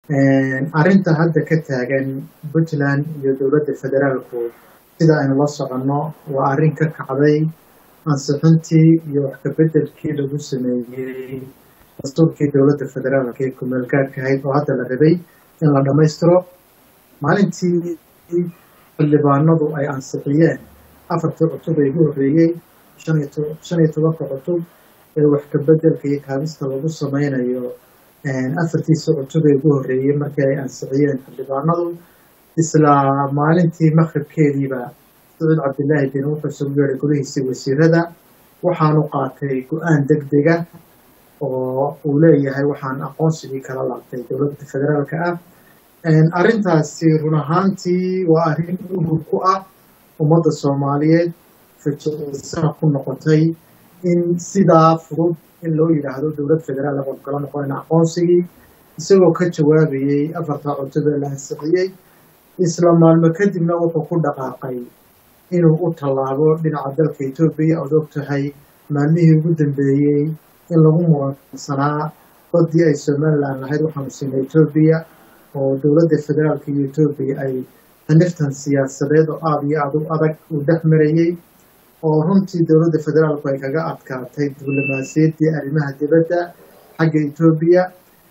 arrinta hadda ka taagan puntland iyo dowladda federaalku sida aynu la soconno waa arrin ka kacday ansixintii iyo wax kabeddelkii lagu sameeyey dastuurkii dowladda federaalka ee kumeel gaadhka ahayd oo hadda la rabay in la dhammaystiro maalintii xildhibaanadu ay ansixiyeen afartii cutub ee ugu horreeyey shan iyo tobanka cutub ee wax kabeddelka iyo kaabista lagu sameynayo afartiisa cutub ee ugu horreeyey markii ay ansixiyeen xildhibaanadu isla maalintii maqribkeediiba saciid cabdilaahi bin wuxuu soo yeeray golihiisii wasiirada waxaanu qaatay go-aan deg dega oo uu leeyahay waxaan aqoonsigii kala laabtay dowladda federaalka ah arrintaasi run ahaantii waa arrin uhur ku ah ummadda soomaaliyeed fajicisaha ku noqotay in sidaa fudud in loo yidhaahdo dowlad federaal aqoon kala noqonayna aqoonsigii isagoo ka jawaabayey afartaa cutub ee la ansixiyey isla maalmo kadibna wuxuu ku dhaqaaqay inuu u tallaabo dhinaca dalka etoobiya ood og tahay maalmihii ugu dambeeyey in lagu muransanaa baddii ay somalilan lahayd waxaanu siinay etoobiya oo dowladda federaalka iyo etoobiya ay haniftan siyaasadeed oo aada iyo aada u adag uu dhex marayey oo runtii dowladda federaalku ay kaga adkaatay diblomaasiyaddii arrimaha dibadda xagga etoobiya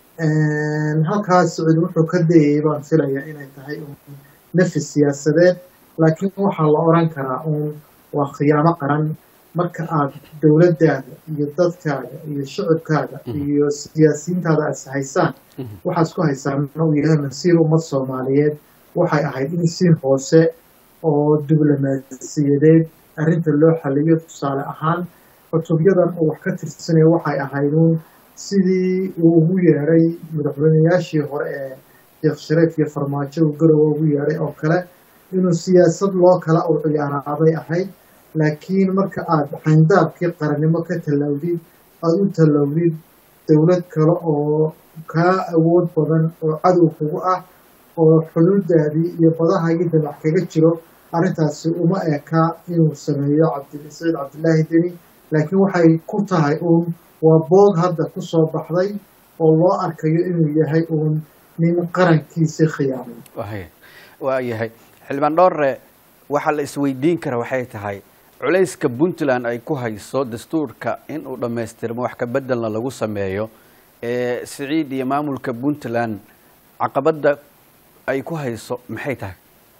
halkaas sacuud wuxuu ka dayayay baan filayaa inay tahay uun nafis siyaasadeed laakiin waxaa la odran karaa uun waa khiyaamo qaran marka aad dowladdaada iyo dadkaaga iyo shicibkaaga iyo siyaasiyiintaada aad haysaan waxaad isku haysaan uu yahay masiir ummad soomaaliyeed waxay ahayd in si hoose oo diblomaasiyadeed arrinta loo xaliyo tusaale ahaan cutubyadan uu wax ka tirsanaya waxay ahayd uun sidii uu ugu yeedhay madaxweynayaashii hore ee sheekh shareef iyo farmaajo uu garowa ugu yeedhay oo kale inuu siyaasad loo kala u ciyaaraabay ahayd laakiin marka aad xayndaabkii qarannimo ka tallawdid aada u tallawdid dowlad kale oo kaa awood badan oo cadow kugu ah oo xuduudaadii iyo badahaagii damac kaga jiro arrintaasi uma eka inuu sameeyo cabdisaciid cabdilaahi deni laakiin waxay ku tahay uun waa boog hadda ku soo baxday oo loo arkayo inuu yahay uun nin qarankiisii khiyaamay waa yahay xildhibaan dhoore waxaa la isweydiin kara waxay tahay culayska puntland ay ku hayso dastuurka in uu dhammaystirmo wax ka bedelna lagu sameeyo ee siciid iyo maamulka puntland caqabadda ay ku hayso maxay tahay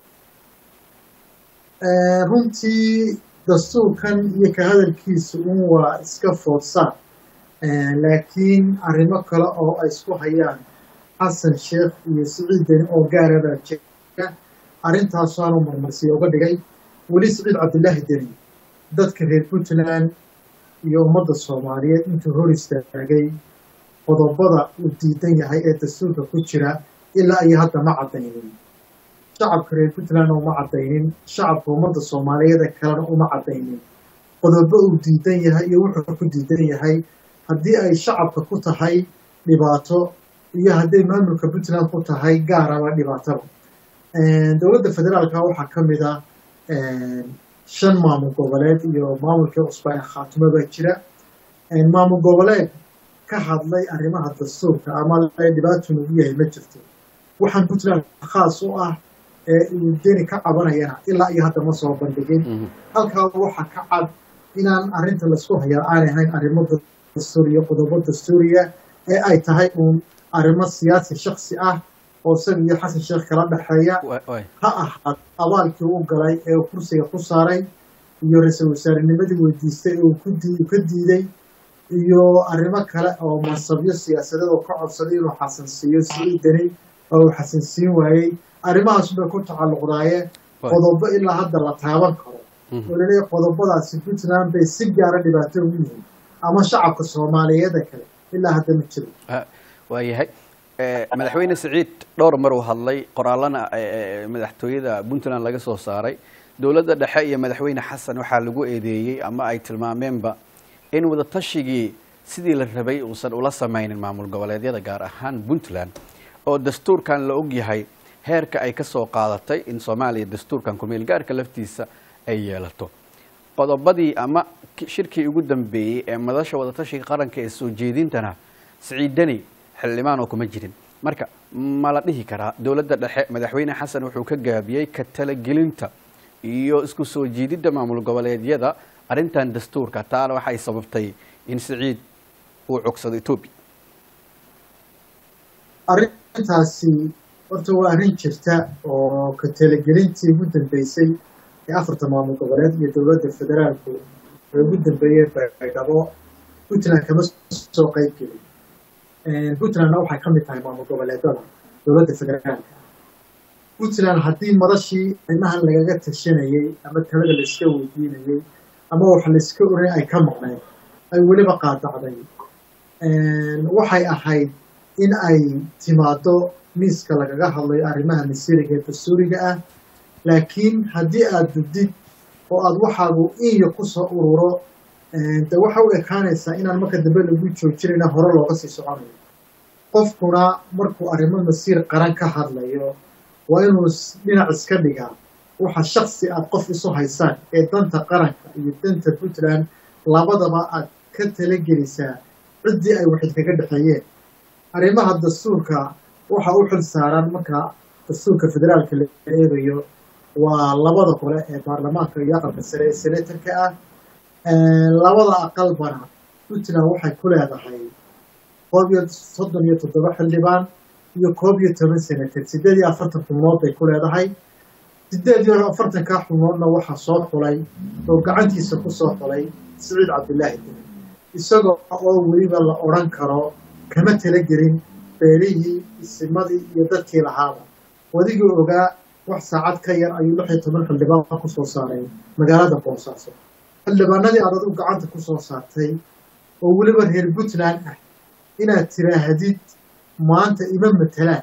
runtii dastuurkan iyo ka hadalkiisa un waa iska foodsaan laakiin arrimo kale oo ay isku hayaan xasan sheekh iyo siciid deni oo gaara baa jira arrintaasaanu marmarsiya uga dhigay weli siciid cabdilaahi deni dadka reer puntland iyo ummadda soomaaliyeed intuu hor istaagay qodobada uu diidan yahay ee dastuurka ku jira ilaa iyo hadda ma caddaynin shacabka reer puntlandna uma caddaynin shacabka ummadda soomaaliyeed ee kalena uma caddaynin qodobo uu diidan yahay iyo wuxuu ku diidan yahay haddii ay shacabka ku tahay dhibaato iyo hadday maamulka puntland ku tahay gaaraba dhibaataba dowladda federaalka waxaa ka mid ah shan maamul goboleed iyo maamulkii cusba ee khaatumo baa jira maamul goboleed ka hadlay arrimaha dastuurka ama dhibaatu nagu yahay ma jirto waxaan puntland khaas u ah ee uu deni ka cabanayana ilaa iyo hadda ma soo bandhigin halkaa waxaa ka cad inaan arrinta laisku hayaa aanay ahayn arrimo dastuuriya qodobo dastuuriya ee ay tahay uun arrimo siyaasi shaksi ah oo isaga iyo xasan sheekh kala dhexeeya ha ahaad abaalkii u galay ee uu kursiga ku saaray iyo ra-iisul wasaarenimadii weydiistay ee uu ka diiday iyo arrimo kale oo mansabyo siyaasadeed oo ka codsaday inuu xasansiiyo siciid deni oo uu xasansiin waayey arrimahaas bay ku tacalluqdaayeen qodobo ilaa hadda la taaban karo oo laleeyahy qodobadaasi puntland bay si gaara dhibaato ugu yihiin ama shacabka soomaaliyeeda kale ilaa hadda ma jiro waa yahay madaxweyne siciid dhowr mar uu hadlay qoraalana madaxtooyada puntland laga soo saaray dowladda dhexe iyo madaxweyne xasan waxaa lagu eedeeyey ama ay tilmaameenba in wadatashigii sidii la rabay uusan ula sameynin maamul goboleedyada gaar ahaan puntland oo dastuurkan la og yahay heerka ay ka soo qaadatay in soomaaliya dastuurkan kumeel gaarka laftiisa ay yeelato qodobadii ama shirkii ugu dambeeyey ee madasha wadatashiga qaranka ee soo jeedintana siciid deni xildhibaan oo kuma jirin marka ma la dhihi karaa dowladda dhexe madaxweyne xasan wuxuu ka gaabiyey ka talagelinta iyo isku soo jiididda maamul goboleedyada arrintan dastuurka taana waxay sababtay in siciid uu cogsado etoobiya arrintaasi horta waa arrin jirta oo ka talagelintii ugu dambeysay ee afarta maamul goboleed iyo dowladda federaalku ee ugu dambeeyeen baydhabo puntland kama soo qeyb gelin puntlandna waxay ka mid tahay maamul goboleedada dowladda federaalka puntland haddii madashii arrimahan lagaga tashanayey ama talada laiska weydiinayey ama wax laiska oray ay ka maqneen ay weliba qaadacday waxay ahayd in ay timaado miiska lagaga hadlayo arrimaha masiiriga ee dastuuriga ah laakiin haddii aada dudid oo aada waxaagu iyo kusoo ururo de waxa u ekaanaysaa inaan marka dambe lagu joojinayna hore looga sii soconayo qofkuna markuu arrimo masiir qaran ka hadlayo waa inuu dhinac iska dhigaa waxa shaksi aad qof isu haysaan ee danta qaranka iyo danta puntland labadaba aad ka talagelisaa ciddii ay waxid kaga dhexeeyeen arrimaha dastuurka waxa u xil saaran marka dastuurka federaalka la eegayo waa labada gole ee baarlamaanka iyo aqalka sare ee senatarka ah labada aqalbana puntland waxay ku leedahay koob iyo soddon iyo toddoba xildhibaan iyo koob iyo toban senatar siddeed iyo afartan xubnood bay ku leedahay siddeed iyo afartankaa xubnoodna waxaa soo xulay oo gacantiisa ku soo xulay siciid cabdillaahi deni isagoo oo weliba la odhan karo kama talagelin beelihii isimadii iyo dadkii lahaaba wadigii ogaa wax saacad ka yar ayuu lix iyo toban xildhibaan kusoo saaray magaalada boosaaso xildhibaanadii aad adigu gacanta kusoo saartay oo weliba reer puntland ah inaad tiraahdid maanta ima matelaan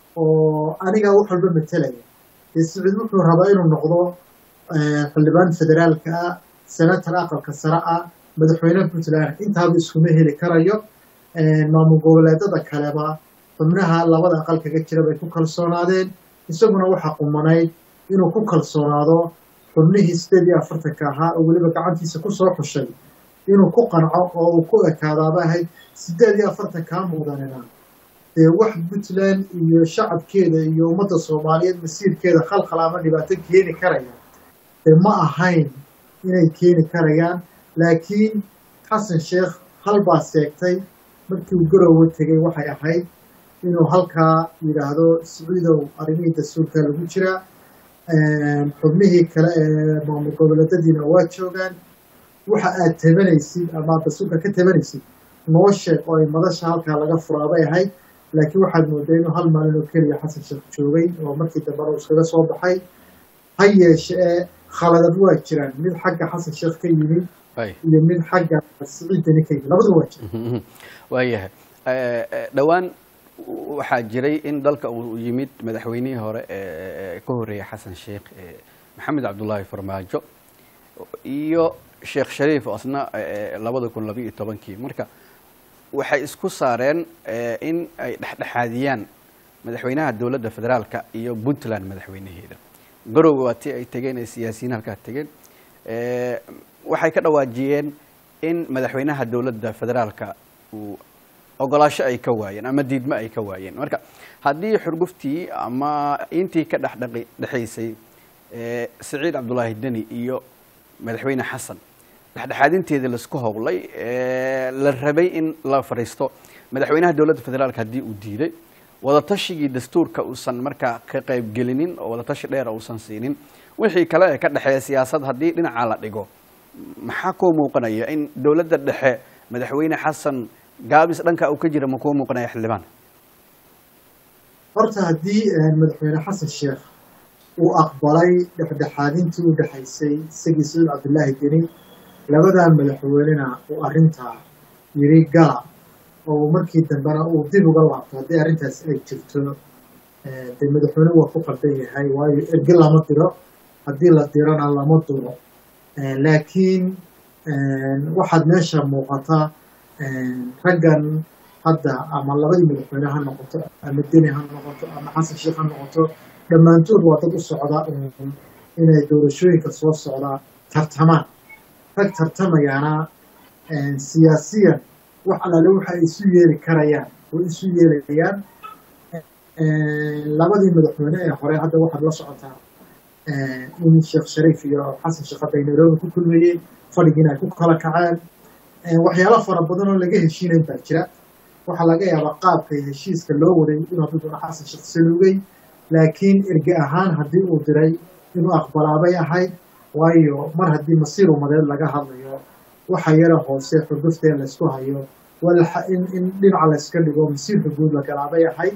oo anigaa wax walba matelaya dee siciid wuxuu rabaa inuu noqdo xildhibaan federaalka ah senator aqalka sare ah madaxweyne puntland intaaba iskuma heli karayo maamul goboleedada kaleba xubnaha labada aqal kaga jira bay ku kalsoonaadeen isaguna waxaa qumanayd inuu ku kalsoonaado xubnihii sideed iyo afartanka ahaa oo weliba gacantiisa kusoo xushay inuu ku qanco oo uu ku ekaadaaba ahayd sideed iyo afartankaa mudanina dee wax puntland iyo shacabkeeda iyo ummadda soomaaliyeed masiirkeeda khalkhal ama dhibaato keeni karaya dee ma ahayn inay keeni karayaan laakiin xasan sheekh halbaa seegtay markii uu garowe tegey waxay ahayd inuu halkaa yidhaahdo siciidow arrimihii dastuurka lagu jiraa xubnihii kale ee maamul goboleedadiina waa joogaan waxa aad tabanaysid ama aad dastuurka ka tabanaysid noo sheeg oo ay madasha halkaa laga furaabay ahayd laakiin waxaad moodaa inuu hal maalin oo keliya xasan sheekh joogay oo markii dambena uu iskaga soo baxay ha yeeshee khaladad waa jiraan mid xagga xasan sheekh ka yimid iyo mid xagga siciidani ka yimid labadu waa jira waayahay dhowaan waxaa jiray in dalka uu yimid madaxweynihii hore ee ka horreeyay xasan sheekh maxamed cabdullaahi farmaajo iyo sheekh shariif oo asna labada kun labayo iyo tobankii marka waxay isku saareen in ay dhexdhexaadiyaan madaxweynaha dowladda federaalka iyo puntland madaxweynaheeda garowe waa tii ay tegeen ee siyaasiyiin halkaa tegeen waxay ka dhawaajiyeen in madaxweynaha dowladda federaalka uu ogolaasho ay ka waayeen ama diidmo ay ka waayeen marka haddii xurguftii ama intii ka dhexdhaqi dhexaysay siciid cabdullaahi deni iyo madaxweyne xasan dhexdhexaadinteedii laisku howlay la rabay in la fadhiisto madaxweynaha dowladda federaalka haddii uu diiday wadatashigii dastuurka uusan markaa ka qaybgelinin oo wadatashi dheera uusan siinin wixii kale ee ka dhexeeya siyaasad haddii dhinaca la dhigo maxaa kuu muuqanaya in dowladda dhexe madaxweyne xasan gaabis dhanka uu ka jira ma kuu muuqanaya xildhibaan horta haddii madaxweyne xasan sheekh uu aqbalay dhexdhexaadintii u dhexaysay isagii saciid cabdullaahi deni labadaa madaxweynena uu arrintaa yiri gala oo markii dambena uu dib uga laabto haddii arrintaas ay jirto dee madaxweyne waa ku qaldan yahay waayo erge lama diro haddii la dirona lama duro laakiin waxaad meesha muuqata raggan hadda ama labadii madaxweyne ha noqoto ama deni ha noqoto ama xasan sheekh ha noqoto dhammaantood waa dad u socda inay doorashooyinka soo socdaa tartamaan rag tartamayaana siyaasiyan wax alaale waxa ay isu yeeli karayaan way isu yeelayaan labadii madaxweyne ee hore hadda waxaad la socotaa in sheekh shariif iyo xasan sheekh hadda ay nairobi ku kulmayeen fadhigiina ay ku kala kaceen waxyaalo fara badan oo laga heshiinayn baa jira waxaa laga yaabaa qaabka heshiiska loo waday inuu hadduu doono xasan sheekh saluugay laakiin erge ahaan haddii uu diray inuu aqbalaabay ahayd waayo mar haddii masiir umadeed laga hadlayo waxa yara hoose xurguftee laysku hayo in in dhinaca layska dhigo masiirka guud la galaabay ahayd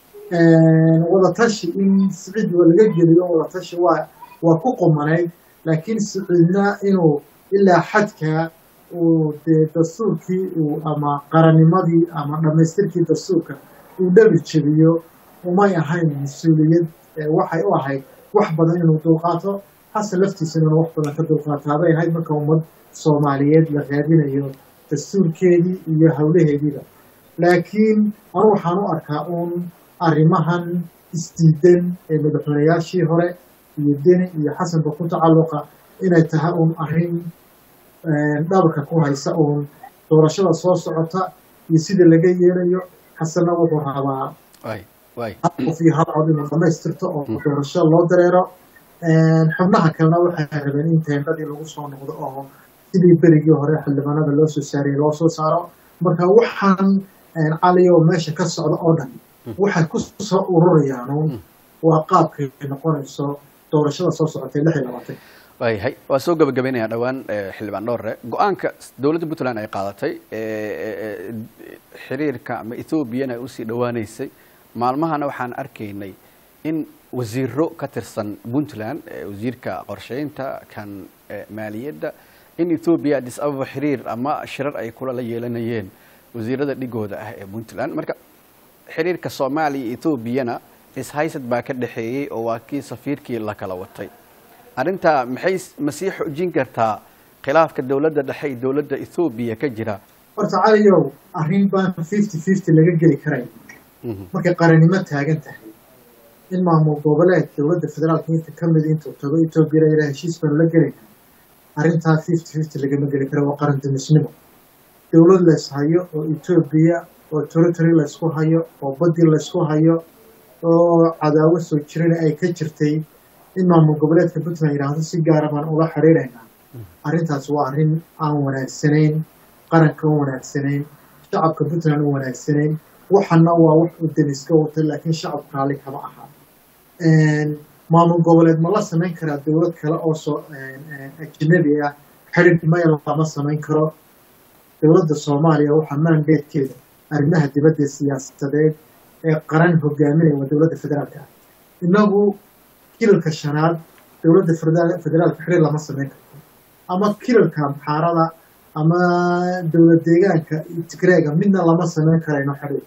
wadatashi in siciid laga geliyo wadatashi waa waa ku qumanayd laakiin siciidna inuu ilaa xadka uu dee dastuurkii uu ama qarannimadii ama dhammaystirkii dastuurka uu dhabi jebiyo umay ahayn mas-uuliyad waxay u ahayd wax badan inuu dulqaato xasan laftiisana inuu wax badan ka dulqaataabay ahayd marka ummad soomaaliyeed la raadinayo dastuurkeedii iyo howlaheediiba laakiin anu waxaan u arkaa uun arrimahan isdiidan ee madaxweynayaashii hore iyo deni iyo xasanba ku tacalluqa inay tahay uun arrin dhabarka ku haysa uun doorashada soo socota iyo sida laga yeelayo xasanna wuxuu rabaa hal qof iyo hal cod inuu dhamaystirto oo doorasho loo dareero xubnaha kalena waxay rabeen in teendadii lagu soo noqdo oo sidii berigii hore xildhibaanada loo soo saarayay loo soo saaro marka waxaan caliyo meesha ka socda oo dhan waxay ku soo ururayaan waa qaabkay noqonayso doorashada soo socotay lix iyo labaatan waayahay waa soo gabagabaynayaa dhowaan xildhibaan dhowre go-aanka dowladda puntland ay qaadatay xiriirka ama ethoobiyan ay usii dhawaaneysay maalmahana waxaan arkaynay in wasiiro ka tirsan puntland wasiirka qorsheynta kan maaliyadda in ethoobiya addis ababa xiriir ama shirar ay kula la yeelanayeen wasiirada dhigooda ah ee puntland marka xiriirka soomaaliya iyo etoobiyana ishaysad baa ka dhexeeyey oo waa kii safiirkii la kala watay arrintaa maxay ma sii xoojin kartaa khilaafka dowladda dhexe iyo dowladda ethoobiya ka jira horta caliyow arrin baan fifty fifty laga geli karay markay qarannimo taagan tahay in maamul goboleed dowladda federaalka inta ka mid intuu tago etoobiyana ilaa heshiis baanu la gelayna arrintaa fifty fifty lagama geli karo waa qaran dumisnimo dowlad lays hayo oo etoobiya oo territory laysku hayo oo baddi laysku hayo oo cadaawo soo jirana ay ka jirtay in maamul goboleedka puntland yidhaahdo si gaara baan ula xiriiraynaa arrintaas waa arrin aan wanaagsanayn qaranka u wanaagsanayn shacabka puntland u wanaagsanayn waxana waa wax uu deniska watay laakiin shacabka raalli kama aha maamul goboleed ma la samayn karaa dowlad kale oo soo ajnabi ah xidhiir maya lama samayn karo dowladda soomaaliya waxaa maandeedkeeda arrimaha dibadda siyaasadeed ee qaran hogaaminaya waa dowladda federaalka ah innagu kilalka shanaad dowladda federaalka xiriir lama samayn karto ama kilalka amxaarada ama dowlad deegaanka tigreega midna lama samayn karayno xiriir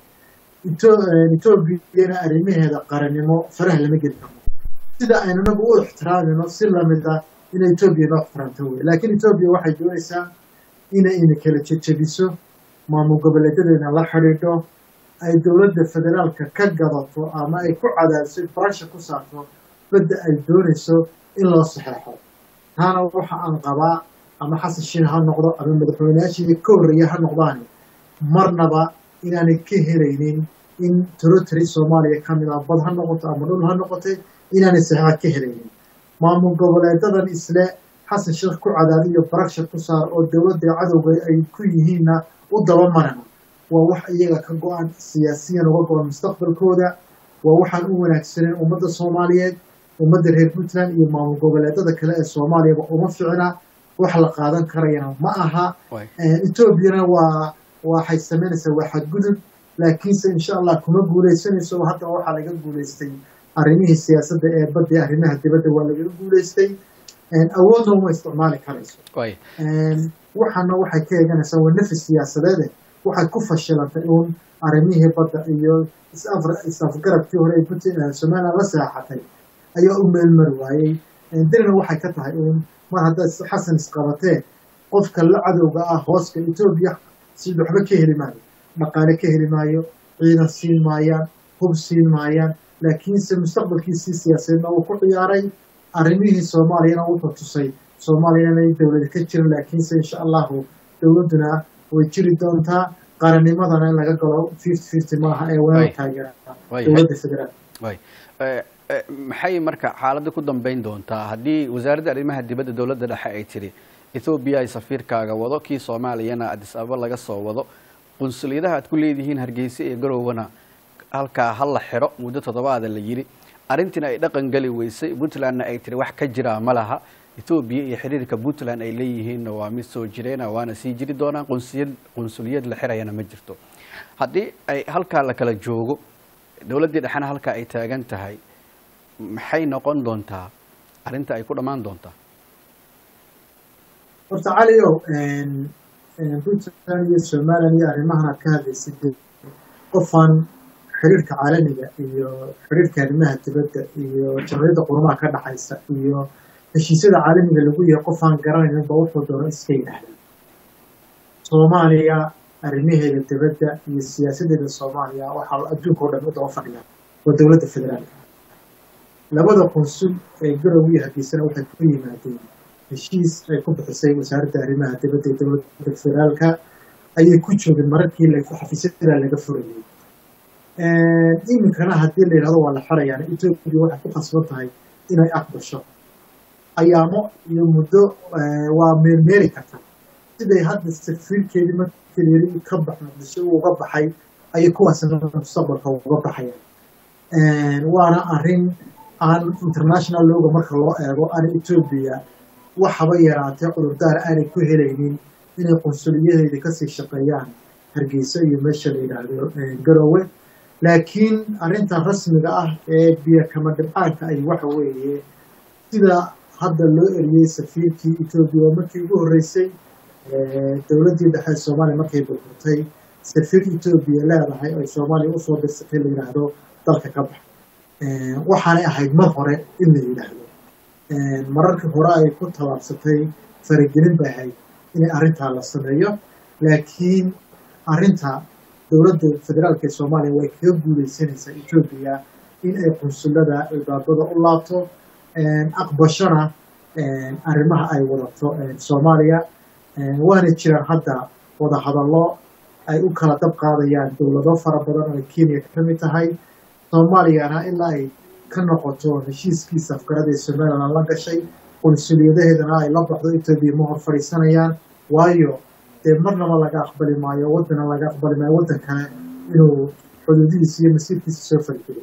etoobiyana arrimaheeda qarannimo faraha lama geli karno sida aynu inagu u ixtiraamino si lamid ah inay etoobiya noo ixtiraamto wey laakiin etoobiya waxay doonaysaa inay ina kala jejebiso maamul goboleedadeena la xidhiidho ay dowladda federaalka ka gadato ama ay ku cadaadiso barasha ku saarto badda ay doonayso in loo saxeexo taana waxa aan qabaa ama xasan shiin ha noqdo ama madaxweyneyaashii ka horreeya ha noqdaani marnaba inaanay ka helaynin in territory soomaaliya ka mid ah bad ha noqoto ama dhul ha noqotay inaanay saxeexa ka helaynin maamul goboleedadan isle xasan sheekh ku cadaadiyo barasha ku saar oo dowladda cadowga ay ku yihiinna u daba marana waa wax iyaga ka go-an siyaasiyan uga go-an mustaqbalkooda waa waxaan u wanaagsanayn ummadda soomaaliyeed ummadda reer puntland iyo maamul goboleedada kale ee soomaaliyaba uma ficna wax la qaadan karayana ma aha etoobiyana waa waxay samaynaysaa waa xadgudub laakiinse insha allah kuma guuleysanayso haddana waxaa laga guuleystay arrimihii siyaasadda ee badda arrimaha dibadda waa lagaga guuleystay awoodna uma isticmaali karayso waxaana waxay ka eeganaysaa waa nafis siyaasadeede waxay ku fashilantay uun arrimihii badda iyo is-afgarabkii hore ee puntland somaliland la seexatay ayaa u meelmari waayey dirina waxay ka tahay uun mar haddaad xasan isqabatee qofka la cadowga ah hooska etoobiya si waxba ka heli maayo dhaqaale ka heli maayo ciidan siin maayaan hub siin maayaan laakiinse mustaqbalkiisii siyaasadeedna uu ku ciyaaray arrimihii soomaaliyana wuxuu tusay soomaaliya inay dowlada ka jirin laakiinse insha allahu dowladduna way jiri doontaa qarannimadana in laga galo fifty fifty maaha ee Way. weerar taageera Way. dowladda federaal way Eh, eh, maxay marka xaaladda ku dambeyn doontaa haddii wasaaradda arrimaha dibadda dowladda dhexe ay tiri ethoobiya ay safiirkaaga wado kii soomaaliyana addis ababa laga soo wado qunsuliyadaha aad ku leedihiin hargeysa iyo garowwana halkaa ha la xiro muddo toddobaada la yidhi arrintiina ay dhaqan geli weysay puntlandna ay tiri wax ka jiraa ma laha ethoobiya iyo xiriirka puntland ay leeyihiinna waa mid soo jireena waana sii jiri doonaan qunsiyad qunsuliyad la xirayana ma jirto haddii ay halkaa la kala joogo dowladdii dhexena halkaa ay taagan tahay maxay noqon doontaa arrinta ay ku dhammaan doontaa horta caliow puntland iyo somalilan iyo arrimahan aad ka hadlaysid dee qofaan xiriirka caalamiga iyo xiriirka arrimaha dibadda iyo jamciyadda qurumaha ka dhaxaysa iyo heshiisyada caalamiga lagu yahay qofaan garanaynin ba wuxuu doono iska yidhaahda soomaaliya arrimaheeda dibadda iyo siyaasadeeda soomaaliya waxaa adduunka oo dhan u daba fadhiya waa dowladda federaalka labada qunsul ee garow iyo hargeysana waxay ku yimaadeen heshiis ay ku bixisay wasaaradda arrimaha dibadda ee dowladda federaalka ayay ku joogeen mararkii la xafiisyada laga furayay iminkana haddii la yidhahdo waa la xirayaan etoobiya waxay ku khasban tahay inay aqbasho ayaamo iyo muddo eh, waa meermeeri karta siday hadda safiirkeedii markii yiri ka baxa mise uu uga baxay ayay kuwaasna mustaqbalka uga baxayaan waana arrin aan international looga marka loo eego aan etoobiya waxaba yaraatee cudurdaar aanay ku helaynin inay qunsuliyadeeda kasii shaqeeyaan hargeysa iyo meesha la yidhaahdo eh, garowe laakiin arrinta rasmiga ah ee biyo kama dhibcaanka ay waxa weeye sida hadda loo eriyey safiirkii etoobiya markii ugu horreysay eh, dowladdii dhexe ee soomaaliya markay burburtay safiir etoobiya leedahay ay soomaaliya usoo dirsatay la yidhaahdo dalka ka bax Eh, waxaanay ahayd mar hore in la yidhaahdo Eh, mararkii hore ay ku tallaabsatay faragelin bay ahayd inay arrintaa la sameeyo laakiin arrinta dowladda federaalka ee soomaaliya way kaga guuleysanaysaa etoobiya in ay qunsulada albaabada u laabto aqbashona arrimaha ay wadato soomaaliya waana jiraan hadda wadahadallo ay u kala dab qaadayaan dowlado fara badan oo ay kenya ka mid tahay soomaaliyana ilaa ay ka noqoto heshiiskiisa afgarada ee somalilan la gashay qunsuliyadaheedana ay la baxdo etoobiya ma hor fadhiisanayaan waayo dee marnaba laga aqbali maayo waddana laga aqbali maayo waddan kale inuu xuduudihiisa iyo masiirkiisa soo fargeliyo